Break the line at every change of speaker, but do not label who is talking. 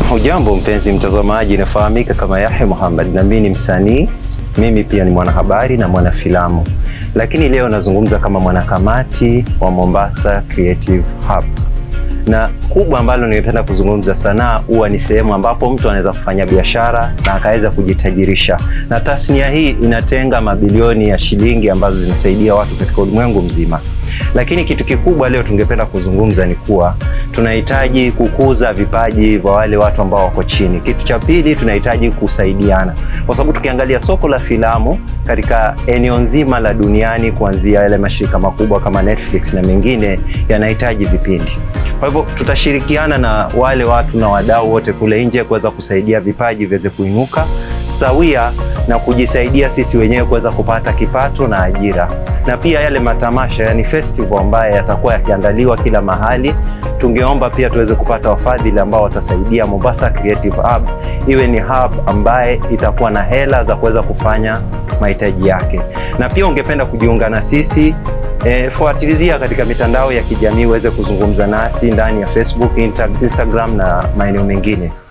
Hujambo mpenzi mtazamaji, nafahamika kama Yahya Muhammad na mimi ni msanii, mimi pia ni mwanahabari na mwanafilamu, lakini leo nazungumza kama mwanakamati wa Mombasa Creative Hub na kubwa ambalo ningependa kuzungumza, sanaa huwa ni sehemu ambapo mtu anaweza kufanya biashara na akaweza kujitajirisha, na tasnia hii inatenga mabilioni ya shilingi ambazo zinasaidia watu katika ulimwengu mzima. Lakini kitu kikubwa leo tungependa kuzungumza ni kuwa tunahitaji kukuza vipaji vya wale watu ambao wako chini. Kitu cha pili, tunahitaji kusaidiana, kwa sababu tukiangalia soko la filamu katika eneo nzima la duniani, kuanzia yale mashirika makubwa kama Netflix na mengine, yanahitaji vipindi. Kwa hivyo tutashirikiana na wale watu na wadau wote kule nje kuweza kusaidia vipaji viweze kuinuka sawia na kujisaidia sisi wenyewe kuweza kupata kipato na ajira, na pia yale matamasha, yani festival ambayo yatakuwa yakiandaliwa kila mahali, tungeomba pia tuweze kupata wafadhili ambao watasaidia Mombasa Creative Hub iwe ni hub ambaye itakuwa na hela za kuweza kufanya mahitaji yake, na pia ungependa kujiunga na sisi E, fuatilizia katika mitandao ya kijamii uweze kuzungumza nasi ndani ya Facebook, Instagram na maeneo mengine.